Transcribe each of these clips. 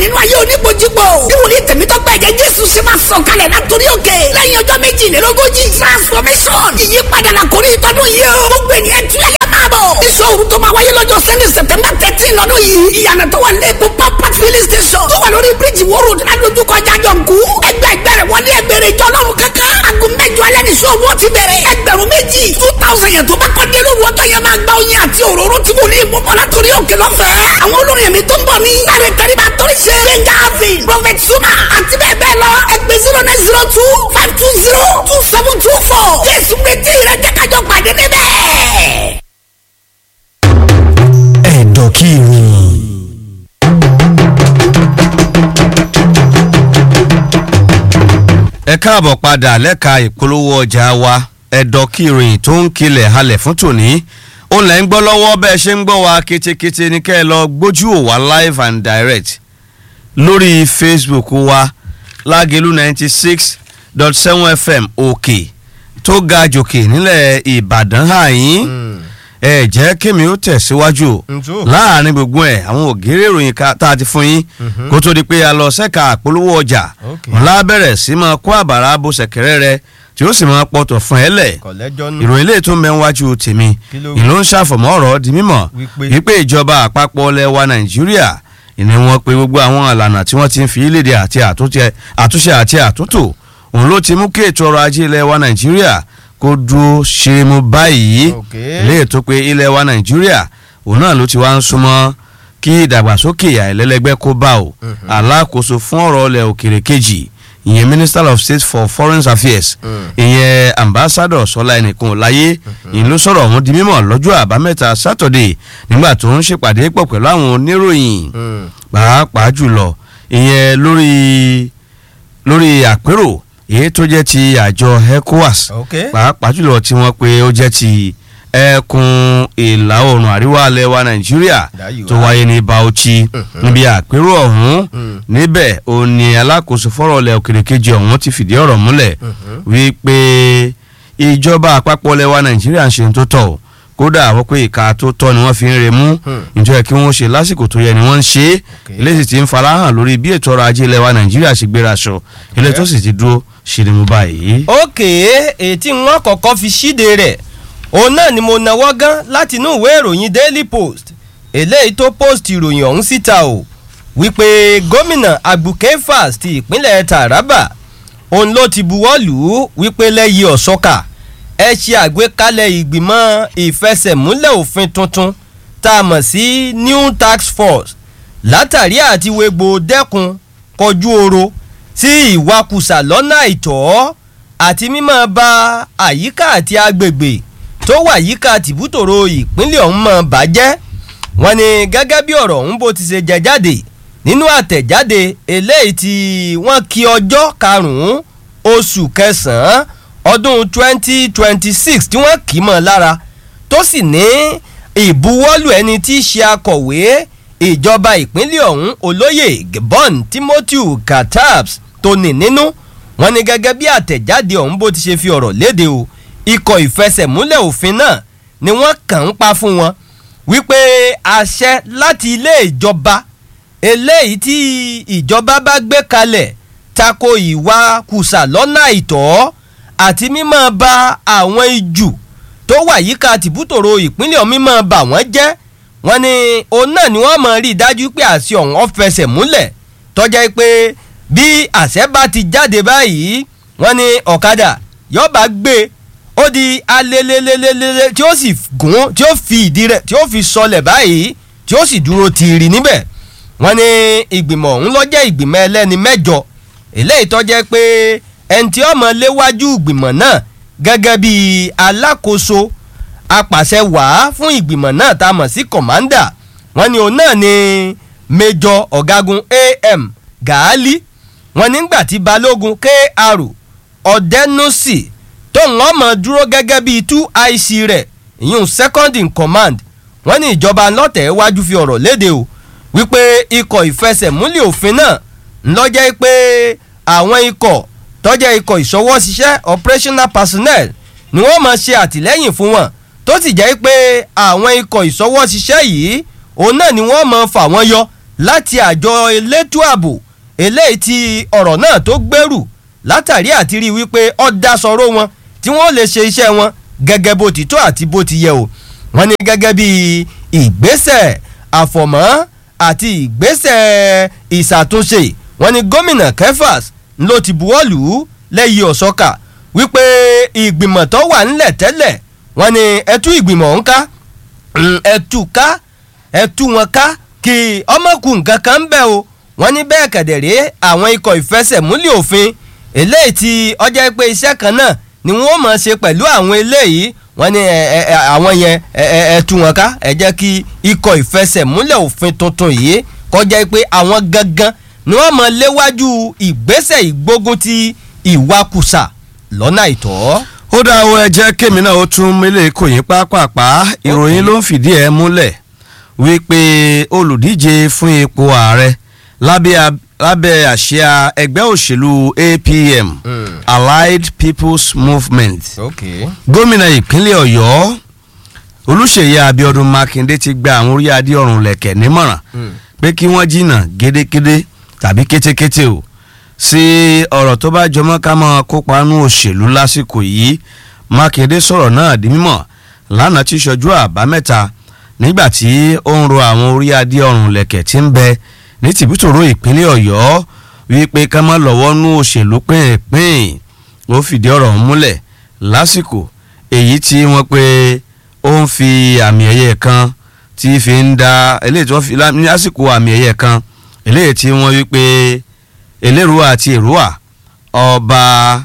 nínú ayé oníbojúbò bí wòlíì tẹ̀mítọ́gbà ẹ̀jẹ̀ jésù ṣe máa sọ̀ kalẹ̀ látòrí òkè lẹ́yìn ọjọ́ méjìlélógójì transformation ìyípadà la kò ní ìtọ́dún yìí o gbogbo ènìyàn tún yà máa bọ̀ iṣẹ́ òru tó máa wáyé lọ́jọ́ sunday september thirteen lọ́dún yìí ìyànà tó wà lẹ́kọ̀ọ́ pampat filling station tó wà lórí bíríjì wóró ládojúkọ jájọǹkú ẹgbẹ́ ẹgbẹ́rẹ́ wọlé ẹgbẹ́rẹ́ ìjọ ọlọ́run kankan aago mẹ́jọ alẹ́ ní iṣẹ́ òru ti bẹ̀rẹ̀ ẹgbẹ̀rún méjì two thousand yẹn tó bá kọ́ dé lóru ọjọ́ yẹn máa gba oyin àti òróró tí wòlíì mọ́mọ́ látòrí òkè lọ́fẹ̀ẹ́ àwọn olórin ẹ̀mí tó ń bọ̀ ní láre tẹ́lifà torí ṣe gbẹ̀ngà avin prophet suma àti bẹ́ẹ̀ bẹ́ẹ̀ lọ ẹgbẹ́ zero nine zero two five two zero two seven two four jésù retí rẹ jẹ́ kájọ pàdé níbẹ̀. ẹ̀dọ̀ kí ìròyìn. ẹ káàbọ̀ padà lẹ́ka ìpolówó ọjà wa ẹ̀dọ̀ kí ìròyìn tó ń kilẹ̀ halẹ̀ fún tòní ó lẹ́ ń gbọ́ lọ́wọ́ bẹ́ẹ̀ ṣe ń gbọ́ wa ketekete ní kẹ́ ẹ lọ gbójú ò wá live and direct lórí facebook wa lágẹ̀lú ninety six dot seven fm òkè tó ga jòkè nílẹ̀ ìbàdàn àyín ẹ jẹ́ kémi ó tẹ̀síwájú o Ǹjọ́. láàrin gbogbo ẹ̀ àwọn ògèrè ìròyìn ká- tá a ti fún yín kó tó di pé a lọ sẹ́ka àpolówó ọjà Okay. ńlá bẹ̀rẹ̀ sí máa kó àbàrà bó ṣẹ̀kẹ̀rẹ̀ rẹ tí ó sì máa pọ̀tọ̀ fún ẹ lẹ̀ kọ̀lẹ́jọ́ nù. ìròyìn lè tún mẹ́wájú tèmi Kí ló wí? ìlú ń ṣàfọ̀mọ́ ọ̀rọ̀ di mímọ̀ Wípé? wípé ìjọba àpapọ̀ ilẹ̀ wa nàìjíríà ìní wọn pé gbogbo àwọn ìlànà tí wọ́n ti ń fi léde àti àtúnṣe àtúnṣe àti àtúntò òun ló ti mú kí ètò ọrọ̀ ajé ilẹ̀ wa nàìjíríà kó dúró ṣe mú báyìí Okay. lè tó pé ilẹ̀ wa nàìjíríà òun náà ló ti wá ń súnmọ́ kí ìdàgbàsókè àìlẹ́lẹ́gbẹ́ kó bá o alákòóso fún ọ̀rọ̀ ilẹ̀ òkèrè kejì ìyẹn minister of state for foreign affairs ìyẹn ambassador sọlá ẹnìkan láyé ìyẹn ló sọ̀rọ̀ ọ̀hún di mímọ̀ lọ́jọ́ àbámẹ́ta saturday nígbà tó ń ṣèpàdé pọ̀ pẹ̀lú àwọn oníròyìn pàápàá jùlọ ìyẹn lórí lórí àpérò èyí tó jẹ́ ti àjọ ecowas ok pàápàá jùlọ tí wọ́n pe ó jẹ́ ti ẹkùn ìlà oòrùn àríwá alẹ́ wa nàìjíríà Dáyìí tó wá. wáyé ní bauchi níbi àpérò ọ̀hún Mm. níbẹ̀ ó ní alákòóso fọ́rọ̀ ilẹ̀ òkèrè kejì ọ̀hún ti fìdí ọ̀rọ̀ múlẹ̀ wípé ìjọba àpapọ̀ ilẹ̀ wa nàìjíríà ń ṣe ohun tó tọ́ o kódà wọ́n pé ìka tó tọ́ ni wọ́n fi ń remú ìjọ kí wọ́n ṣe lásìkò tó yẹ ni wọ́n ń ṣe é Okay. eléyìí ti ń farahàn lórí bí ètò ọrọ̀ ajé ilẹ̀ wa nàìjíríà ṣe gbéra aṣọ ilé tó sì ti dúró ṣe ni mo báyìí. òkè ètí wọn kọ́kọ́ fi ṣíde rẹ̀ òun náà ni mo nawọ́ gán láti inú ìwé ìròyìn daily post eléyìí tó post ìròyìn ọ̀hún síta o wípé gómìnà agbukefas ti ìpínlẹ̀ taraba òun ló ti buwọ́ lù ú wípé lẹ́yìn ọ̀ṣọ́kà ẹ ṣe àgbékalẹ̀ ìgbìmọ̀ ìfẹsẹ̀múlẹ̀ òfin tuntun tá a mọ̀ sí new tax force látàrí àti wégbò dẹ́kun kọjú oro sí ìwakùsà lọ́nà àìtọ́ àti mímọ́ ba àyíká àti agbègbè tó wà yíká tìbútòrò ìpínlẹ̀ ọ̀hún mọ́ bàjẹ́ wọ́n ní gẹ́gẹ́ bí ọ̀rọ̀ ọ̀hún bó ti ṣe jẹ jáde nínú àtẹ̀jáde eléyìí tí wọ́n kí ọjọ́ karùn-ún oṣù kẹsàn-án ọdún twenty twenty six tí wọ́n kì í mọ́ lára tó sì ní ìbuwọ́lù ẹni tí í ṣe akọ̀wé ìjọba ìpínlẹ̀ ọ̀hún olóyè gabon timothy katabs tó ní nínú wọ́n ní gẹ́gẹ́ bí àtẹ̀jáde ọ̀hún bó ti ṣe fi ọ̀rọ̀ léde o ikọ̀ ìfẹsẹ̀múlẹ̀ òfin náà ni wọ́n kàn ń pa fún wọn wípé àṣẹ láti ilé ìjọba eléyìí tí ìjọba bá gbé kalẹ̀ tako ìwà kùsà lọ́nà àìtọ́ àti mímọ́ ba àwọn ijù tó wà yíká tìbútòrò ìpínlẹ̀ ọ̀hún mímọ́ bà wọ́n jẹ́ wọ́n ní òun náà ni wọ́n mọ̀ rí i dájú pé àṣẹ ọ̀hún ó fẹsẹ̀ múlẹ̀ tọ́jà pé bí àṣẹ bá ti jáde báyìí wọ́n ní ọ̀kadà yọba gbé ó di alelelelele tí ó sì gún tí ó fi ìdí rẹ̀ tí ó fi sọlẹ̀ báyìí tí ó sì dúró tiiri níbẹ̀ wọ́n ní ìgbìmọ̀ ọ̀hún ló jẹ́ ìgbìmọ̀ ẹlẹ́ni mẹ́jọ eléyìí tó jẹ́ pé ẹni tí ọmọ léwájú ìgbìmọ̀ náà gẹ́gẹ́ bí alákòóso apàṣẹ wàá fún ìgbìmọ̀ náà tá a mọ̀ sí kọ̀mándà wọ́n ní òun náà ni mẹjọ ọ̀gágun am gàálí wọ́n nígbà tí balógun kr ọ̀dẹ́nùsì tóun ọmọ dúró gẹ́gẹ́ bíi two ic rẹ̀ ìyún second in command wọ́n ní ìjọba lọ́tẹ̀ wájú fi ọ̀rọ̀ léde o wípé ikọ̀ ìfẹsẹ̀múlẹ̀ òfin náà ńlọ́jẹ́ pé àwọn ikọ̀ tọ́jẹ́ ikọ̀ ìṣọwọ́ṣiṣẹ́ operational personnel ni wọ́n máa ṣe àtìlẹ́yìn fún wọn tó sì jẹ́ pé àwọn ikọ̀ ìṣọwọ́ṣiṣẹ́ yìí òun náà ni wọ́n máa fà wọ́n yọ láti àjọ elétò ààbò eléyìí tí ọ̀rọ̀ náà tó gbèrú látàrí àti rí wípé ọ̀dà sọ̀rọ̀ wọn tí wọ́n lè ṣe iṣẹ́ wọn gẹ́gẹ́ bó ti tó àti bó ti yẹ o wọ́n ní gẹ́gẹ́ bí ìgbésẹ̀ àfọ̀mọ́ àti ìgbésẹ̀ ìṣàtúnṣe wọ́n ní gómìnà Kefas ló ti buwọ́lù lẹ́yìn ọ̀sọ́kà wípé ìgbìmọ̀ tó wà ńlẹ̀ tẹ́lẹ̀ wọ́n ní ẹtú ìgbìmọ̀ ń ká ẹtú ká ẹtú wọn ká kí ọmọkùnrin kankan ń bẹ̀ o wọ́n ní bẹ́ẹ̀ kẹ̀dẹ̀rẹ́ àwọn ikọ̀ ìfẹsẹ̀múlẹ̀ òfin eléyìí tí ọjọ́ pé iṣẹ́ kan náà ni wọ́n mọ̀ ṣe pẹ̀lú àwọn eléyìí wọ́n ní àwọn yẹn ẹ tú wọn ká ẹ jẹ́ kí ikọ̀ ìfẹsẹ̀múlẹ̀ òfin tuntun yìí kọjá pé àwọn gangan ni wọ́n mọ̀ léwájú ìgbésẹ̀ ìgbógun ti ìwakùsà lọ́nà àìtọ́. ó dá o ẹ jẹ́ kémi náà ó tún mílẹ̀ kò yín pápápá ìròyìn ló ń fìdí ẹ̀ múlẹ̀ wípé olùdíje fún ipò ààrẹ lábẹ́ lábẹ́ àsíá ẹgbẹ́ òṣèlú APM Mm. Allied People's Movement okay. gómìnà ìpínlẹ̀ ọ̀yọ́ olùṣèyí abiodun makinde ti gba àwọn orí adé ọ̀run lẹ̀kẹ̀ nímọ̀ràn Mm. pé kí wọ́n jìnnà gédégédé tàbí kétékété o sí ọ̀rọ̀ tó bá jọmọ́ ká máa kópa nú òṣèlú lásìkò yìí makinde sọ̀rọ̀ náà di mímọ̀ lánàá tí ṣojú àbámẹ́ta nígbà tí ó ń ro àwọn orí adé ọ̀run lẹ̀kẹ̀ tí ń bẹ ní tìbútòrò ìpínlẹ̀ ọ̀yọ́ wípé ká má lọ́wọ́ nú òṣèlú pínpín ó fìdí ọ̀rọ̀ ọ̀hún múlẹ̀ lásìkò èyí tí wọ́n pé ó ń fi àmì ẹ̀yẹ kan tí fi ń da eléyìí tí wọ́n fi lá- ní lásìkò àmì ẹ̀yẹ kan eléyìí tí wọ́n wí pé elérúwà àti èrúwà ọba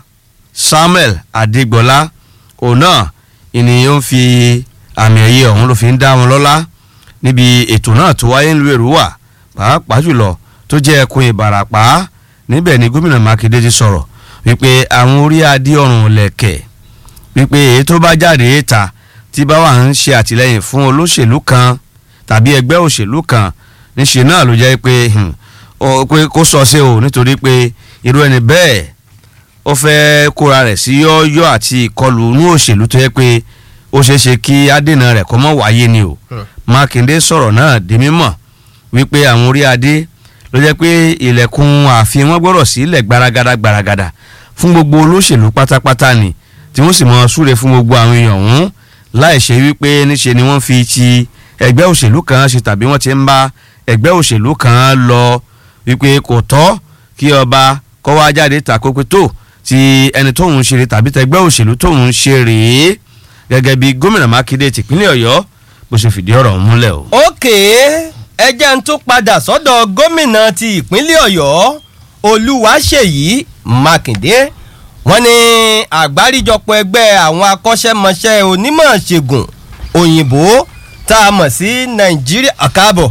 Samuel Adégbọlá òun náà ènìyàn ń fi àmì ẹ̀yẹ ọ̀hún ló fi ń dá wọn lọ́lá níbi ètò náà tó wáyé ńlú èrúwà pàápàá jùlọ tó jẹ́ ẹkùn Ìbàràpá níbẹ̀ ni gómìnà Mákindé ti sọ̀rọ̀ wípé àwọn orí adé ọ̀run lẹ̀kẹ̀ wípé èyí tó bá jáde ta tí bá wà ń ṣe àtìlẹ́yìn fún olóṣèlú kan tàbí ẹgbẹ́ òṣèlú kan níṣe náà ló jẹ́ pé hmm, ó- pé kó sọ sí o nítorí pé irú ẹni bẹ́ẹ̀ ó fẹ́ kóra rẹ̀ sí yọ́ọ́yọ́ àti ìkọlù inú òṣèlú tó yẹ pé ó ṣeé ṣe kí adènà rẹ̀ kó mọ́ wáyé ni o Hmm. Mákindé sọ̀rọ̀ náà di mímọ̀ wípé àwọn orí adé ló jẹ́ pé ilẹ̀kùn ààfin wọn gbọ́dọ̀ sílẹ̀ gbaragada gbaragada fún gbogbo olóṣèlú pátápátá ni tí wọ́n sì mọ súre fún gbogbo àwọn èèyàn ọ̀hún láì ṣe wípé níṣe ni wọ́n fi ti ẹgbẹ́ òṣèlú kan ṣe tàbí wọ́n ti ń bá ẹgbẹ́ òṣèlú kan lọ wípé kò tọ́ kí ọba kọ́ wá jáde tàkópé tó ti ẹni tóun ṣe rè tàbí tẹgbẹ́ òṣèlú tóun ṣe rèé gẹ́gẹ́ bí gómìnà Mákindé tìpínlẹ̀ Ọ̀yọ́ bó ṣe fìdí ọ̀rọ̀ ọ̀hún múlẹ̀ o. ókè ẹ jẹ́ ń tún padà sọ́dọ̀ gómìnà ti ìpínlẹ̀ ọ̀yọ́ olúwaṣèyí mákindé wọ́n ní àgbáríjọpọ̀ ẹgbẹ́ àwọn akọ́ṣẹ́mọṣẹ́ onímọ̀ ṣègùn òyìnbó tá a mọ̀ sí nàìjíríà àkàbọ̀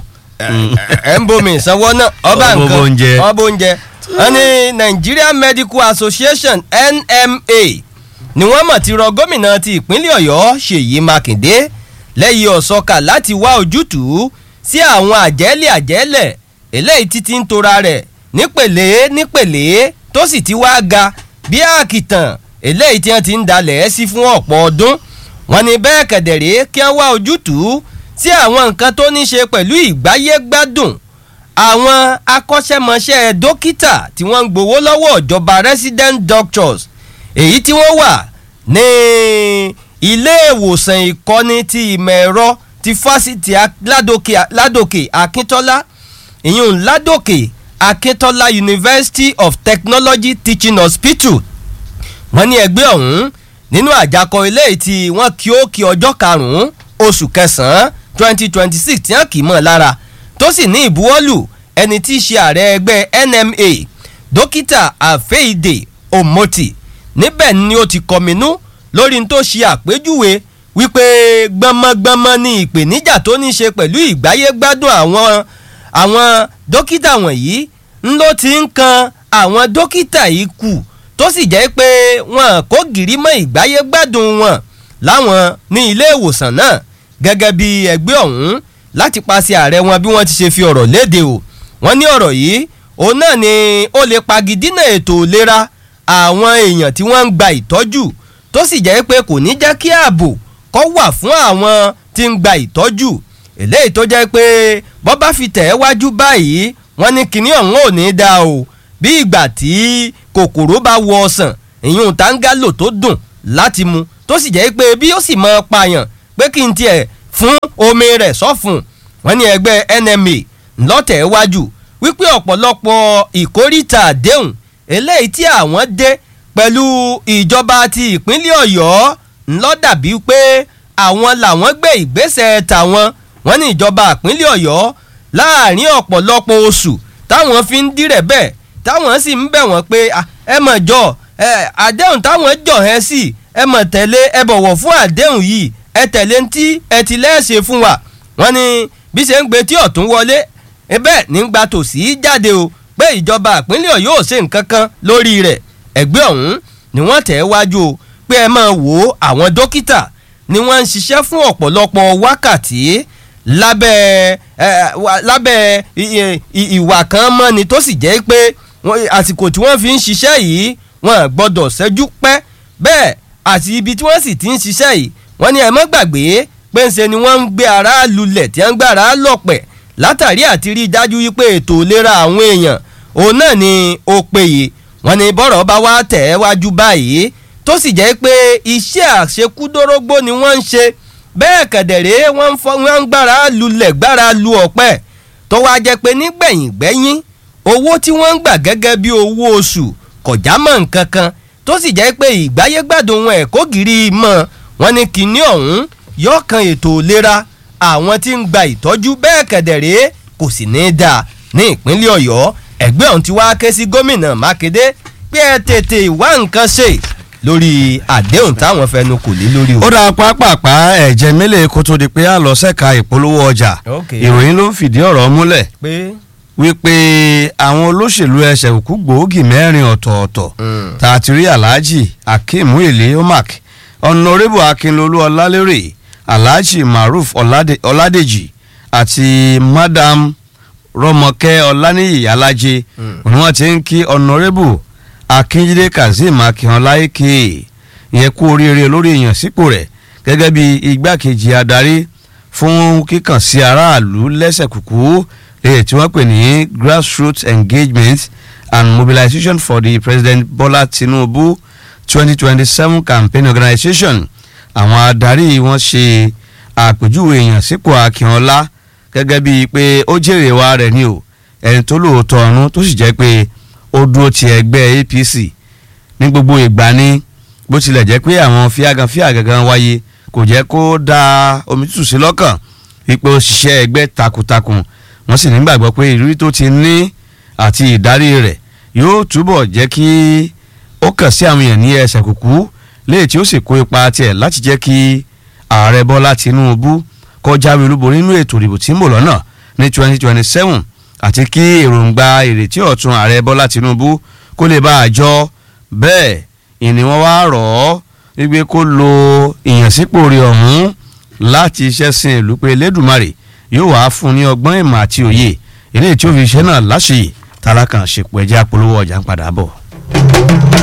ẹ̀ ń bomi ìsanwó náà ọba Ọbọ̀ nǹkan oúnjẹ. ọba oúnjẹ wọ́n ní Nigeria Medical Association NMA ni wọ́n mọ̀ ti rọ gómìnà ti ìpínlẹ̀ ọ̀yọ́ ṣèyí mákindé lẹ́yìn ọ̀sọ́kà láti wá ojútùú sí àwọn àjẹ́lẹ̀ àjẹ́lẹ̀ eléyìí títí ń tora rẹ̀ nípele nípele tó sì ti wá ga bí àkìtàn eléyìí tí wọ́n ti ń dalẹ̀ ẹ́ sí fún ọ̀pọ̀ ọdún wọ́n ní bẹ́ẹ̀ kẹ̀dẹ̀rẹ́ kí wọ́n wá ojútùú sí àwọn nǹkan tó ní ṣe pẹ̀lú ìgbáyégbádùn àwọn akọ́ṣẹ́mọṣẹ́ dókítà tí wọ́n ń gbowó lọ́wọ́ ìjọba resident doctors èyí tí wọ́n wà ní ilé ìwòsàn ìkọ́ni ti ìmọ̀ ẹ̀rọ ti fásitì A- ládòkè ládòkè akíntọ́lá ìyún ládòkè akíntọ́lá university of technology teaching hospital wọ́n ní ẹgbẹ́ ọ̀hún nínú àjákọ ilé tí wọ́n kí ó kí ọjọ́ karùn-ún oṣù kẹsàn-án twenty twenty six tí wọ́n kì í mọ̀ lára tó sì ní ìbuwọ́lù ẹni tí í ṣe ààrẹ ẹgbẹ́ NMA dókítà àfẹ́ìdè omoti níbẹ̀ ni ó ti kọminú lórí n tó ṣe àpèjúwe wípé gbọmọgbọmọ ni ìpèníjà tó ní ṣe pẹ̀lú ìgbáyégbádùn àwọn àwọn dókítà wọ̀nyí ń ló ti ń kan àwọn dókítà yìí kù tó sì jẹ́ pé wọn kò gìrì mọ́ ìgbáyégbádùn wọn láwọn ní ilé ìwòsàn náà gẹ́gẹ́ bí ẹgbẹ́ ọ̀hún láti paṣẹ ààrẹ wọn bí wọ́n ti ṣe fi ọ̀rọ̀ léde o wọ́n ní ọ̀rọ̀ yìí òun náà ni ó lè pagidínà ètò ìlera àwọn èèyàn tí wọ́n ń gba ìtọ́jú tó sì jẹ́ pé kò ní jẹ́ kí ààbò kó wà fún àwọn tí ń gba ìtọ́jú eléyìí tó jẹ́ pé bọ́ bá fi tẹ̀ ẹ́ wájú báyìí wọ́n ní kinní ọ̀hún ò ní í dáa o bí ìgbà tí kòkòrò bá wọ ọsàn ìyún táńgálò tó dùn láti mu tó sì jẹ́ pé bí ó sì mọ pààyàn pé kí n tiẹ̀ fún omi rẹ̀ sọ́fun wọ́n ní ẹgbẹ́ NMA ńlọ́tẹ̀ wájú wípé ọ̀pọ̀lọpọ̀ ìkórìtà àdéhùn eléyìí tí àwọn dé pẹ̀lú ìjọba ti ìpínlẹ̀ Ọ̀yọ́ ńlọ dàbí pé àwọn làwọn gbé ìgbésẹ̀ tàwọn wọ́n ní ìjọba ìpínlẹ̀ Ọ̀yọ́ láàrin ọ̀pọ̀lọpọ̀ oṣù táwọn fi ń dírẹ̀ bẹ́ẹ̀ táwọn sì ń bẹ̀ wọ́n pé "Ah, ẹ mọ̀ jọ ẹ àdéhùn táwọn jọ ẹ sí ẹ mọ̀ tẹ̀lé ẹ bọ̀wọ̀ fún àdéhùn yìí ẹ tẹ̀lé ń tí ẹ ti lẹ́ẹ̀ṣẹ̀ fún wa wọ́n ní bí ṣe ń gbé tí ọ̀tún wọlé bẹ́ẹ̀ ní gba tòsí jáde o pé ìjọba ìpínlẹ̀ Ọ̀yọ́ ò ṣe nǹkan kan lórí rẹ̀ ẹgbẹ́ ọ̀hún ni wọ́n tẹ̀ wájú o pé ẹ máa wò ó àwọn dókítà ni wọ́n ń ṣiṣẹ́ fún ọ̀pọ̀lọpọ̀ wákàtí lábẹ́ ẹ, wà- lábẹ́ i- i- i- ìwà kan mọ́ni tó sì jẹ́ pé wọ́n- àsìkò tí wọ́n fi ń ṣiṣẹ́ yìí wọ́n gbọ́dọ̀ ṣẹ́jú pẹ́ bẹ́ẹ̀ àti ibi tí wọ́n sì ti ń ṣiṣẹ́ yìí wọ́n ní ẹ má gbàgbé pé ńṣe ni wọ́n ń gbé ara lulẹ̀ tí wọ́n ń gbára lọ̀pẹ̀ látàrí àti rí i dájú wípé ètò ìlera àwọn èèyàn òun náà ni ó péye wọ́n ní bọ́rọ̀ bá wá tẹ̀ ẹ́ wájú báyìí tó sì jẹ́ pé iṣẹ́ àṣekúdórógbó ni wọ́n ń ṣe bẹ́ẹ̀ kẹ̀dẹ̀rẹ́ wọ́n ń fọ́ wọ́n ń gbára lulẹ̀ gbára lu ọ̀pẹ tó wá jẹ́ pé nígbẹ̀yìn gbẹ́yìn owó tí wọ́n ń gbà gẹ́gẹ́ bí owó oṣù kọjá mọ́ nǹkan kan tó sì jẹ́ pé ìgbáyégbádùn wọn ẹ̀kọ́ gírí mọ́ wọn ní kinní ọ̀hún yóò kan ètò ìlera àwọn tí ń gba ìtọ́jú bẹ́ẹ̀ kẹ̀dẹ̀rẹ́ kò sì ní í dáa ní ìpínlẹ̀ ọ̀yọ́ ẹgbẹ́ ọ̀hún ti wá ké sí gómìnà mákindé pé ẹ tètè wá nǹkan ṣe lórí àdéhùn táwọn fẹnu kò lé lórí o. ó dáa pápápá ẹ̀jẹ̀ mélòó kó tó di pé a lọ sẹ́ka ìpolówó ọjà Ok. ìròyìn ló ń fìdí ọ̀rọ̀ múlẹ̀ pé wípé àwọn olóṣèlú ẹsẹ̀ òkú gbòógì mẹ́rin ọ̀tọ̀ọ̀tọ̀ Mm. tá a ti rí alhaji akeem muile omak ọ̀nàrẹ́bù akínlolú ọlálérè alhaji maruf Ọládé- ọládèjì àti madam rọmọkẹ́ ọláníyì alájẹ ni wọ́n ti ń kí ọ̀nàrẹ́bù akínjídé kazeem akínọlá eke ìyẹn kú oríire lórí ìyànsípò rẹ̀ gẹ́gẹ́ bí igbákejì adarí fún kíkàn sí aráàlú lẹ́sẹ̀ kúkú èyí tí wọ́n pè ní grassroots engagement and mobilization for the president bola tinubu twenty twenty seven campaign organisation àwọn adarí wọn ṣe àpèjúwe èèyàn sípò akínọlá gẹ́gẹ́ bíi pé ó jèrè wa rẹ̀ ni o ẹni tó lóòótọ́ ọ̀run tó sì jẹ́ pé ó dúró ti ẹgbẹ́ apc ní gbogbo ìgbà ni bó tilẹ̀ jẹ́ pé àwọn fíagan fíagangan wáyé kò jẹ́ kó da omi tútù sí lọ́kàn wípé ó ṣiṣẹ́ ẹgbẹ́ takuntakun wọ́n sì nígbàgbọ́ pé ìrírí tó ti ní àti ìdarí rẹ̀ yóò túbọ̀ jẹ́ kí ó kàn sí àwọn èèyàn ní ẹsẹ̀ kúkú léè tí ó sì kó ipa tiẹ̀ láti jẹ́ kí ààrẹ bọ́lá tinubu kó jáwé olúborí nínú ètò ìdìbò tí ń bọ̀ lọ́nà ní twenty twenty seven àti kí èròǹgbà ìrètí ọ̀tun ààrẹ bọ́lá tinubu kó lè bá àjọ bẹ́ẹ̀ ìní wọn wá rọ̀ ọ́ wípé kó lo ìyànsípò rẹ̀ ọ̀hún láti iṣẹ́ sin ìlú pé lẹ́dùnmarè yóò wá fún un ní ọgbọ́n ìmọ̀ àti òye eléyìí tí ó fi iṣẹ́ náà láṣeyè tálákàn ṣèpọ̀ ẹ̀jẹ̀ apolówó ọjà ń padà bọ̀.